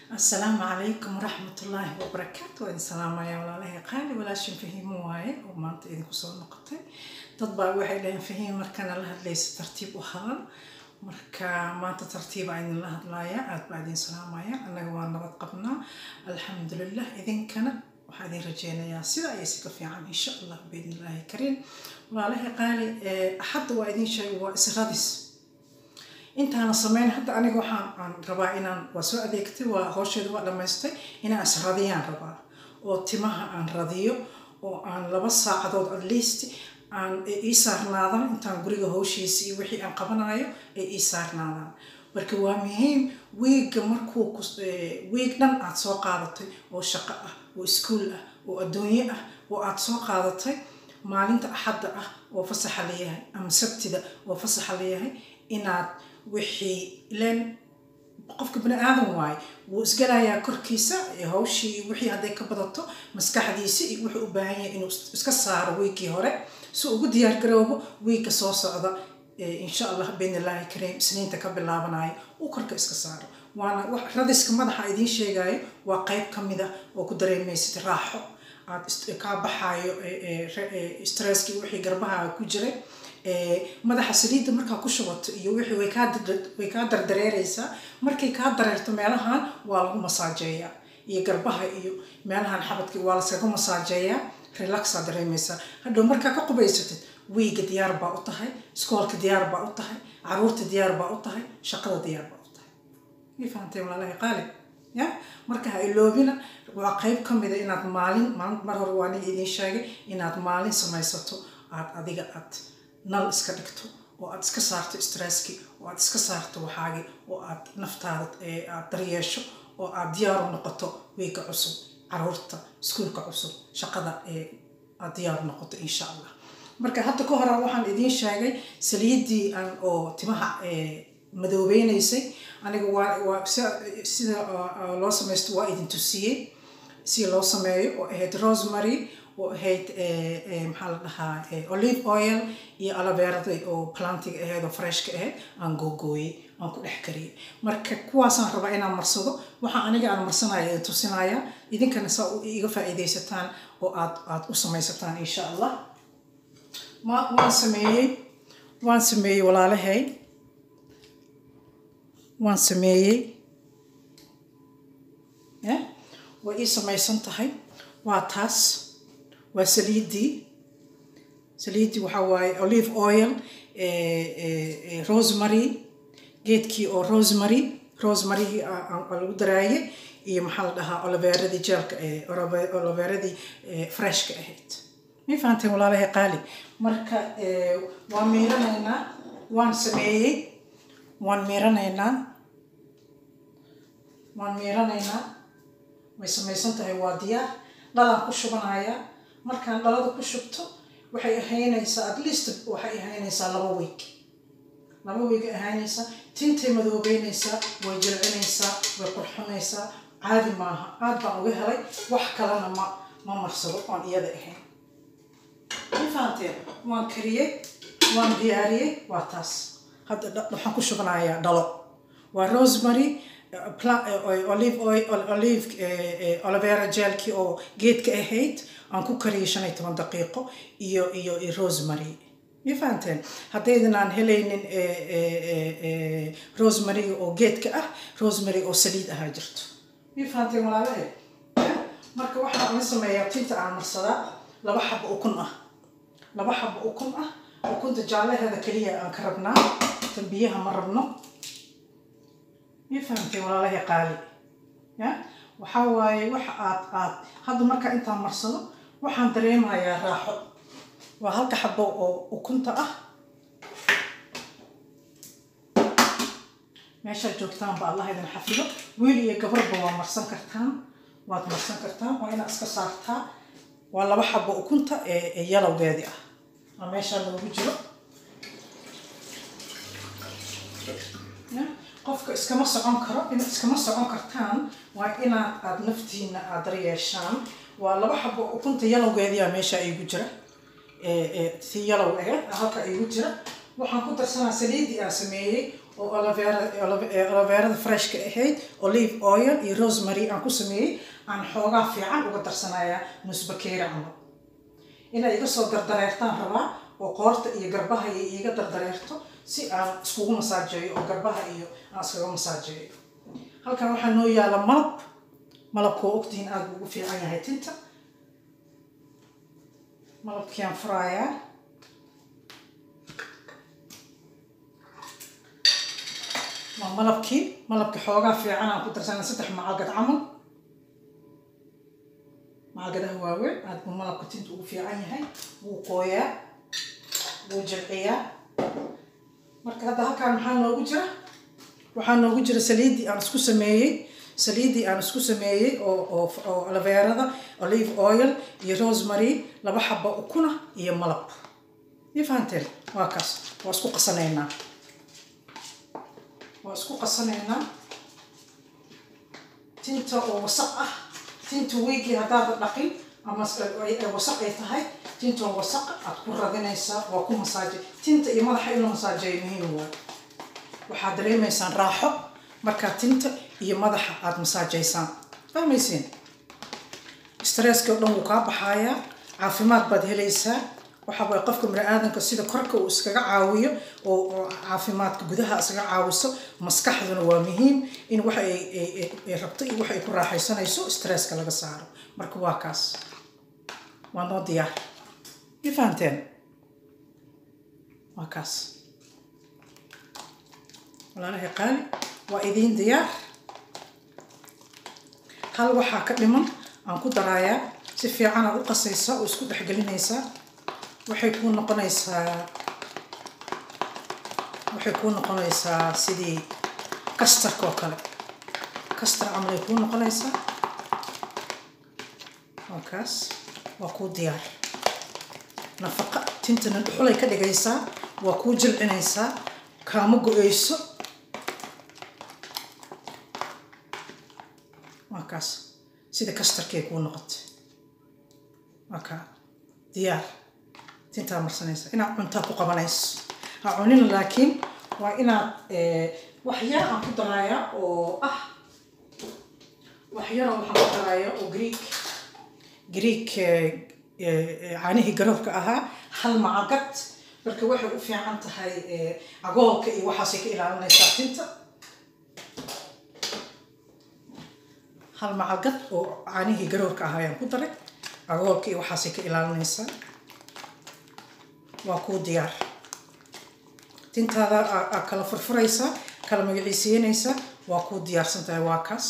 asalaamu calaykum waraxmatullaahi wabarakaatu waa idin salaamaya walaalahay qaali walaashin fahiimo waaye oo maanta idinku soo noqotay dad baa waxay dhaheen fahiim markana la hadlayso tartiib u hadal marka maanta tartiibaa idinla hadlaaya aad baa idin salaamaya annaga waa nabad qabnaa alxamdulilah idinkana waxaa idin rajeynayaa sida ayay si ka fiican insha allah biidnillaahi kariim walaalahay qaali axadda waa idin sheegay waa isradis intaana sameyn hadda aniga waxaan aan rabaa inaan waa soo adeegtay waa howsheeda waa dhammaystay inaan isradiyaan rabaa oo timaha aan radiyo oo aan laba saacadood at least aan ii saarnaadaan intaan guriga howshiisa iyo wixii aan qabanayo ay ii saarnaadaan marka waa muhiim wiigga markuu wiig dhan aad soo qaadatay oo shaqo ah oo iskuol ah oo adduunye ah oo aad soo qaadatay maalinta axadda ah oo fasaxa layahay ama sabtida oo fasaxa layahay inaad wixii ileen qofka bani aadan waaye wuu isgalayaa korkiisa hawshii wixii hadday ka badato maskaxdiisi iyo wuxuu u baahan yahay inuu iska saaro wiigkii hore si ugu diyaargaroobo wiigga soo socda insha allah biidnillaahi kariim isniinta ka bilaabanayo uu korka iska saaro waana radiska madaxa idiin sheegayo waa qeyb ka mid ah oo ku dareemaysid raaxo aad kaa baxaayo stresskii wixii garbaha ku jiray madaxa saliidda markaa ku shubato iyo wixii way kaa dardareereysaa markay kaa dareerto meelahan waa lagu masaajeeyaa iyo garbaha iyo meelahan xabadka waa laskaga masaajeeyaa relaxaa dareemaysaa hadhow markaa ka qubaysatid wiiga diyaar baa u tahay iskoolka diyaar baa u tahay caruurta diyaar baa u tahay shaqada diyaar baa u tahay way fahamtay walaalahi qaali ya marka ha iloobina waa qeyb ka mida inaad maalin mar hore waa aniga idiin sheegay inaad maalin samaysato aad adiga aad nal iska dhigto oo aad iska saarto stresski oo aad iska saarto waxaagi oo aad naftaada aad daryeesho oo aad diyaar u noqoto wiigga cusub caruurta iskuulka cusub shaqada aad diyaar noqoto insha allah marka hadda ka hore waxaan idiin sheegay saliiddii aan oo timaha madoobeynaysay aniga waa sida loo samaysto waa idin tusiyey si loo sameeyo oo ahayd rosemary oo ahayd maxaa la dhahaa olive oil iyo alabeerada oo plantiga ahayd oo freshka ahayd aan googooyey aan ku dhex kariyey marka kuwaasaan rabaa inaan marsado waxaa aniga aan marsanaya idin tusinaya idinkana saa iga faa'iidaysataan oo aad aad u samaysataan insha allah waan sameeyey waan sameeyey walaalahay waan sameeyey way ii samaysan tahay waa taas waa saliiddii saliiddii waxaa waaye olive oil rosemary geedkii oo rosemary rosemarygii lagu daraaye iyo maxaa la dhahaa oloveeradii jeelka oloveeradii freshka ahayd may fahanteen walaalahay qaali marka waan miiranaynaa waan sameeyey waan miiranaynaa waan miiranaynaa way samaysan tahay waa diyaar dhalaan ku shubanayaa markaan dhalada ku shubto waxay ahaynaysaa at least waxay ahaynaysaa laba weeg laba weeg ahaynaysaa tintay madoobeynaysaa way jilcinaysaa way qurxinaysaa caadi maaha aad baan uga helay wax kalena ma ma marsado oon iyada ahayn ma fahanteen waan kariyey waan diyaariyey waa taas hadda waxaan ku shubanayaa dhalo waa rosemary olive oil olive olivera jelkii oo geedka ahayd aan ku kariyay shan iyo toban daqiiqo iyo iyo rosemary ma fahanteen haddaydan aan helaynin rosemaryga oo geedka ah rosemary oo saliid ahaa jirto ma fahanteen walaalahe marka waxaan la sameeyaa tinta aan marsadaa laba xabo ukun ah laba xabo ukun ah ukunta jaallaheeda keliya aan ka rabnaa tan biyaha ma rabno ma fahamtay walaalahay qaali ya waxaa waaye waxa aad aad hadda markaa intaan marsado waxaan dareemayaa raaxo waa halka xabo oo ukunta ah meeshaad joogtaanba allah idin xafido wiil iyo gabarba waa marsan kartaan waad marsan kartaan waa inaad iska saartaa waa laba xabo ukunta ee yalowgeedii ah waa meeshaa loogu jiro qofka iskama socon karo in iskama socon kartaan waa inaad aada naftiina aad daryeeshaan waa laba xabo ukunta yalowgeediia meesha igu jira si yalow aheed halka igu jira waxaan ku darsanaa saliiddii aan sameeyey oo oloveerada freshka ahayd olive oil iyo rosemary aan ku sameeyey aan xoogaa fiican uga darsanayaa nusbakeeri camal inay iga soo dardareertaan rabaa oo qoorta iyo garbaha iyo iiga dardareerto si aan iskugu masaajeeyo oo garbaha iyo aan iskaga masaajeeyo halkan waxaa noo yaala malab malabka oo ogtihiin aada ugu fiican yahay tinta malabkiaan furaayaa waa malabkii malabka xoogaa fiican aan ku darsana saddex macalgad camal macalgadaha waaweyn aada buu malabka tinta ugu fiican yahay wuu qooyaa wuu jilciyaa marka hadda halkaan maxaa noogu jira waxaa noogu jira saliiddii aan isku sameeyey saliiddii aan isku sameeyey oo oo oo alaveerada olive oil iyo rosemary laba xaba ukuna iyo malab iyo fahanteen waa kaas waa isku qasanaynaa waa isku qasanaynaa tinta oo wasaq ah tinta weygii haddaada dhaqin ama wasaq ay tahay tinta oo wasaq aad ku radinaysaa waa ku masaaje tinta iyo madaxa in la masaajeeyo muhiim waayo waxaad dareemaysaan raaxo markaa tinta iyo madaxa aada masaajaysaan fahmaysiin stresski oo dhan wuu kaa baxayaa caafimaad baad helaysaa waxa waye qofka bani-aadanka sida korka uu iskaga caawiyo oo caafimaadka gudaha iskaga caawiso maskaxduna waa muhiim in waxa ay rabto iyo waxa ay ku raaxaysanayso stresska laga saaro marka waa kaas waa noo diyaar ma fahanteen waa kaas walaalahay qaali waa idiin diyaar hal waxaa ka dhiman aan ku daraayaa si fiican aad u qasaysaa oo isku dhexgelinaysaa waxay kuu noqonaysaa waxay kuu noqonaysaa sidii kastarka oo kale kastar camalay kuu noqonaysaa waa kaas waa kuu diyaar nafaqa tintana dhuxulay ka dhigaysaa waa kuu jilcinaysaa kaama go-eyso waa kaas sida kastarkay kuu noqotay waa kaa diyaar tintaa marsanaysa inaad cuntaa ku qabanayso ha cunina laakiin waa inaad waxyar aan ku daraaya oo ah waxyara waxaan ku daraaya oo greek greek caanihii garoorka ahaa hal macagad marka waxay u fiican tahay cagoolka iyo waxaasay ka ilaalinaysaa tinta hal macalgad oo caanihii garoorka ahaa ayaan ku daray cagoolka iyo waxaasay ka ilaalinaysaa waa kuu diyaar tintaada aa kala furfuraysaa kala magaciisiinaysaa waa kuu diyaarsan tahay waa kaas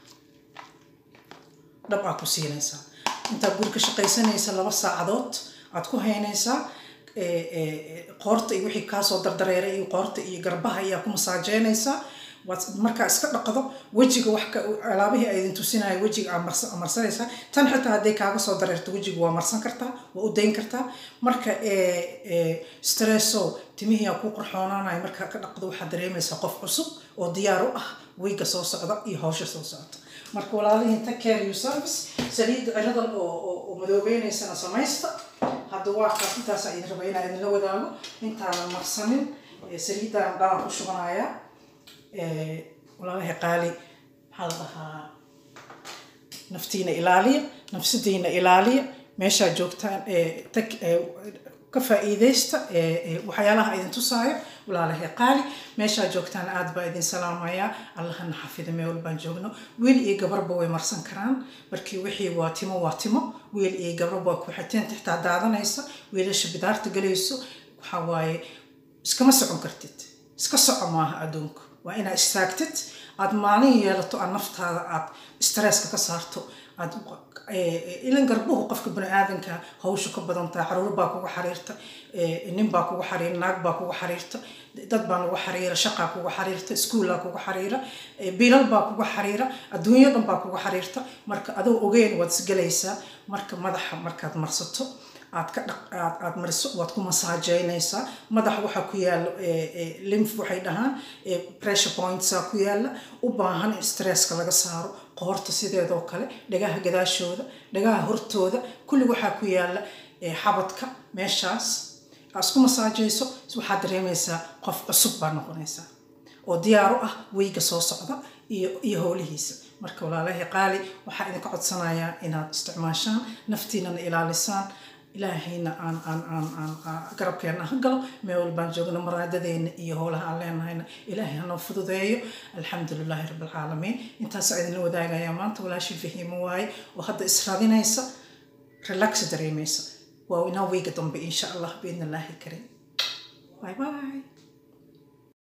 dhab aa ku siinaysaa intaad guri ka shaqaysanaysa laba saacadood aad ku haynaysaa qoorta iyo wixii kaasoo dardareeray iyo qoorta iyo garbaha ayaa ku masaajeynaysaa waad markaa iska dhaqdo wejiga wax alaabihii ay idin tusinayo wejiga aa marsanaysaa tan xitaa hadday kaaga soo dareerto wejiga waa marsan kartaa waa u dayn kartaa marka stresso timihii aa ku qorxoonaanayo markaa ka dhaqdo waxaad dareemaysaa qof cusub oo diyaar u ah weyga soo socda iyo hawsha soo socota marka walaalihiin take care you service saliidda ciradan oo madoobeynaysan samaysta hadda waa kaas intaasaa idin raba inaa idinla wadaago intaanan marsanin saliiddaan dhalan ku shubanayaa walaalahay qaali maxaa la dhahaa naftiina ilaaliya nafsadiina ilaaliya meeshaa joogtaan tag ka faa'iidaysta waxyaalaha idin tusaayo walaalahay qaali meeshaa joogtaan aad baa idin salaamayaa allahana xafida meel walbaan joogno wiil iyo gabarba way marsan karaan markii wixii waa timo waa timo wiil iyo gabarba waa ku-xiteen xitaa daadanaysa wiilasha bidaarta galayso waxaa waaye iskama socon kartid iska soco maaha adduunka waa inaad istaagtid aada maalin yeelato aad naftaada aad stresska ka saarto aad ilan garbuhu qofka bani aadanka hawsha ka badan tahay caruur baa kugu xariirta nin baa kugu xariira naag baa kugu xariirta dad baa nagu xariira shaqaa kugu xariirta iskuullaa kugu xariira bilal baa kugu xariira adduunyo dhan baa kugu xariirta marka adoo ogeyn waad isgelaysaa marka madaxa markaad marsato aad ka dhaq aad aad mariso waad ku masaajeynaysaa madaxa waxaa ku yaala lymph waxay dhahaan pressure pointsa ku yaala u baahan in stresska laga saaro qoorta sideedoo kale dhagaha gadaashooda dhagaha hortooda kulli waxaa ku yaala xabadka meeshaas aad isku masaajayso waxaad dareemaysaa qof cusub baa noqonaysaa oo diyaar u ah weyga soo socda iyo iyo howlihiisa marka walaalahay qaali waxaa idinka codsanayaa inaad isticmaashaan naftiinana ilaalisaan ilaahayna aan aan aan aan garabkeena ha galo meel walbaan joogno maraadadeena iyo howlaha aan leenahayna ilaahay hanoo fududeeyo alxamdu lilaahi rabbi alcaalamiin intaasoo idinla wadaagayaa maanta walaashii fahiimo waaye oo hadda israadinaysa relax dareemaysa waa inaa weyga dambe insha allah biidn illaahi karim bye bye